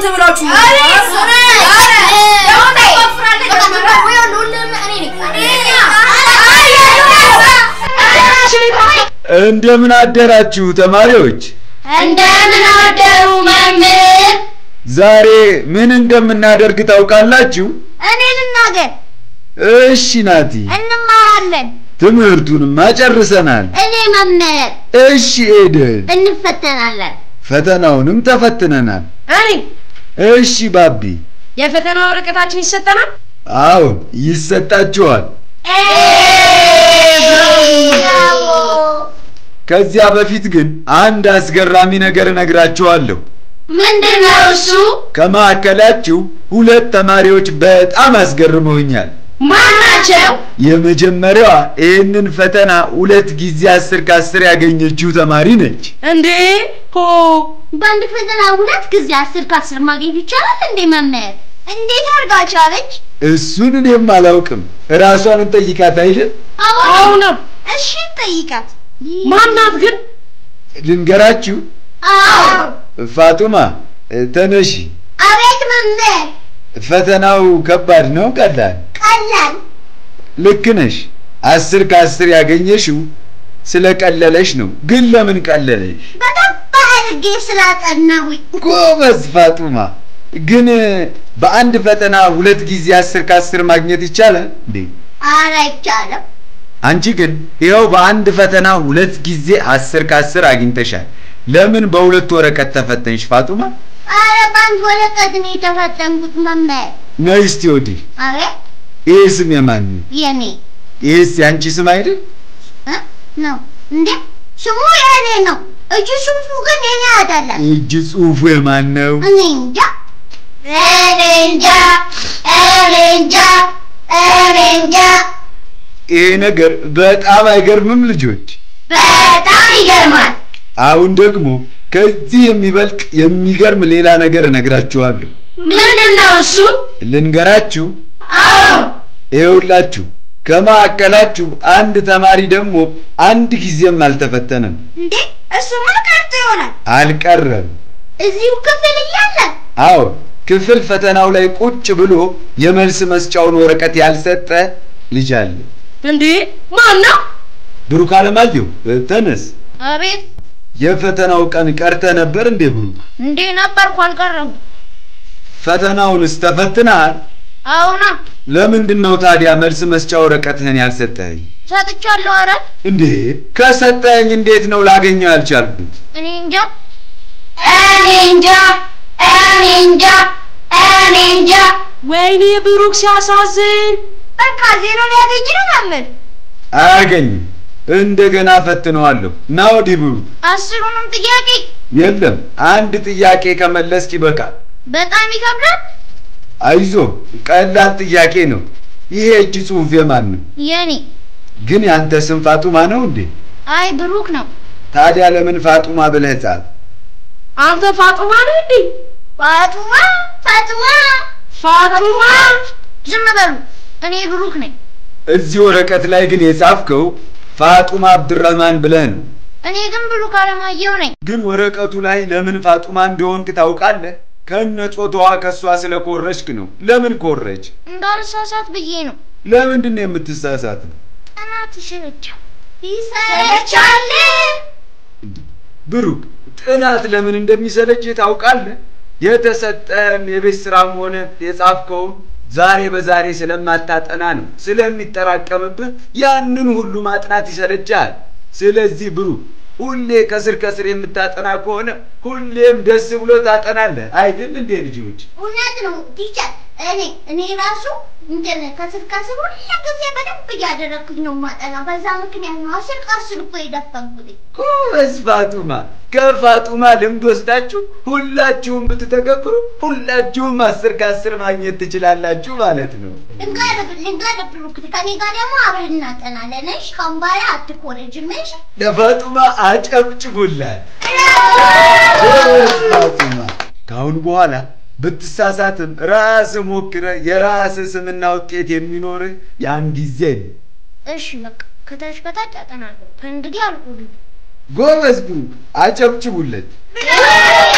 እናንተ ብላችሁ ነው? እንደምን አደራችሁ ተማሪዎች? እንደምን አደሩ መምህር? ዛሬ ምን እንደምናደርግ ታውቃላችሁ? እኔ ልናገር። እሺ ናቲ፣ እንማራለን። ትምህርቱንማ ጨርሰናል። እኔ መምህር። እሺ ኤደን፣ እንፈተናለን። ፈተናውንም ተፈትነናል። እኔ እሺ ባቢ፣ የፈተና ወረቀታችን ይሰጠናል። አዎን ይሰጣችኋል። ከዚያ በፊት ግን አንድ አስገራሚ ነገር እነግራችኋለሁ። ምንድን ነው እሱ? ከመካከላችሁ ሁለት ተማሪዎች በጣም አስገርመውኛል። ማን ናቸው? የመጀመሪያዋ ይህንን ፈተና ሁለት ጊዜ አስር ከአስር ያገኘችው ተማሪ ነች። እንዴ ሆ በአንድ ፈተና ሁለት ጊዜ አስር ከአስር ማግኘት ይቻላል እንዴ መምህር? እንዴት አድርጋ ቻለች? እሱን እኔም አላውቅም። ራሷን እንጠይቃት አይደል? አሁንም እሺ ጠይቃት። ማናት ግን? ልንገራችሁ። አዎ። ፋጡማ ተነሺ። አቤት መምህር። ፈተናው ከባድ ነው ቀላል? ቀላል። ልክ ነሽ። አስር ከአስር ያገኘሽው ስለቀለለሽ ነው። ግን ለምን ቀለለሽ? በደንብ አድርጌ ስላጠናሁኝ። ጎበዝ ፋጡማ። ግን በአንድ ፈተና ሁለት ጊዜ አስር ከአስር ማግኘት ይቻላል እንዴ? ኧረ አይቻልም። አንቺ ግን ይኸው በአንድ ፈተና ሁለት ጊዜ አስር ከአስር አግኝተሻል። ለምን በሁለት ወረቀት ተፈተንሽ ፋጡማ? ኧረ በአንድ ወረቀት ነው የተፈተንኩት መምህር። ነይ እስቲ ወዲህ። አቤት ይህ ስም የማን ነው? የኔ ይህስ የአንቺ ስም አይደል? እ? ነው እንዴ? ስሙ የኔ ነው። እጅ ጽሑፉ ግን የኔ አይደለም። እጅ ጽሑፉ የማን ነው? እኔ እንጃ እኔ እንጃ እኔ እንጃ እኔ እንጃ። ይሄ ነገር በጣም አይገርምም ልጆች? በጣም ይገርማል። አሁን ደግሞ ከዚህ የሚበልጥ የሚገርም ሌላ ነገር እነግራችኋለሁ። ምንድን ነው እሱ? ልንገራችሁ። አዎ ይኸውላችሁ ከማዕከላችሁ አንድ ተማሪ ደግሞ አንድ ጊዜም አልተፈተነም። እንዴ እሱማ ቀርቶ ይሆናል አልቀረም። እዚሁ ክፍል እያለ አዎ ክፍል ፈተናው ላይ ቁጭ ብሎ የመልስ መስጫውን ወረቀት ያልሰጠ ልጅ አለ። እንዴ ማን ነው? ብሩክ አለማየሁ ተነስ። አቤት የፈተናው ቀን ቀርተ ነበር እንዴ ብሩክ? እንዴ ነበርኩ አልቀረም ፈተናውንስ ተፈትነሃል? አሁና ለምንድን ነው ታዲያ መልስ መስጫ ወረቀትህን ያልሰጠኸኝ? ሰጥቻለሁ ኧረ እንዴ ከሰጠኸኝ እንዴት ነው ላገኘው ያልቻልኩት? እኔ እንጃ እኔ እንጃ እኔ እንጃ እኔ እንጃ ወይኔ ብሩክ ሲያሳዝን። በቃ ዜሮ ሊያገኝ ነው መምህር አያገኝም። እንደገና ፈትነዋለሁ። ና ወዲህ ብሩክ። አስሩንም ጥያቄ የለም አንድ ጥያቄ ከመለስክ ይበቃል። በጣም ይከብዳል አይዞ ቀላል ጥያቄ ነው። ይሄ እጅ ጽሑፍ የማን ነው? የኔ ግን ያንተ ስም ፋጡማ ነው እንዴ? አይ ብሩክ ነው ታዲያ ለምን ፋጡማ ብለህ ጻፍ? አንተ ፋጡማ ነህ እንዴ? ፋጡማ ፋጡማ ፋጡማ ዝም በሉ እኔ ብሩክ ነኝ እዚህ ወረቀት ላይ ግን የጻፍከው ፋጡማ አብድረህማን ብለህ ነው። እኔ ግን ብሩክ አለማየሁ ነኝ ግን ወረቀቱ ላይ ለምን ፋጡማ እንደሆንክ ታውቃለህ? ከነ ጾታዋ ከእሷ ስለኮረጅክ ነው። ለምን ኮረጅ? እንዳልሳሳት ብዬ ነው ለምንድን ነው የምትሳሳት? ጥናት ይሰለቻል ይሰለቻል ብሩክ ጥናት ለምን እንደሚሰለች ታውቃለህ? የተሰጠን የቤት ስራም ሆነ የጻፍከውን ዛሬ በዛሬ ስለማታጠና ነው። ስለሚጠራቀምብህ ያንን ሁሉ ማጥናት ይሰለቻል። ስለዚህ ብሩክ ሁሌ ከስር ከስር የምታጠና ከሆነ ሁሌም ደስ ብሎ ታጠናለህ። አይደል እንዴ ልጆች? እውነት ነው ቲቸር እኔ እኔ ራሱ እንትን ከስር ከስር ሁሉ ጊዜ በደንብ እያደረግኩኝ ነው ማጠና በዛ ምክንያት ነው አስር ከአስር እኮ የደፈንኩት ጎበዝ ፋጡማ። ከፋጡማ ልምድ ወስዳችሁ ሁላችሁም ብትተገብሩ ሁላችሁም አስር ከአስር ማግኘት ትችላላችሁ ማለት ነው። ልንጋደብ ልንጋደብ ብሩክ ከኔ ጋር ደግሞ አብረን እናጠናለን እሺ ካሁን በኋላ አትኮረጅም እሺ ለፋጡማ አጨብጭቡላት። ጎበዝ ፋጡማ። ከአሁን በኋላ ብትሳሳትም ራስ ሞክረ የራስ ስምና ውጤት የሚኖርህ ያን ጊዜ ነው። እሺ በቃ ከታች ከታች አጠናለሁ ከእንግዲህ አልቆልም ጎበዝ ብሩክ፣ አጨብጭቡለት።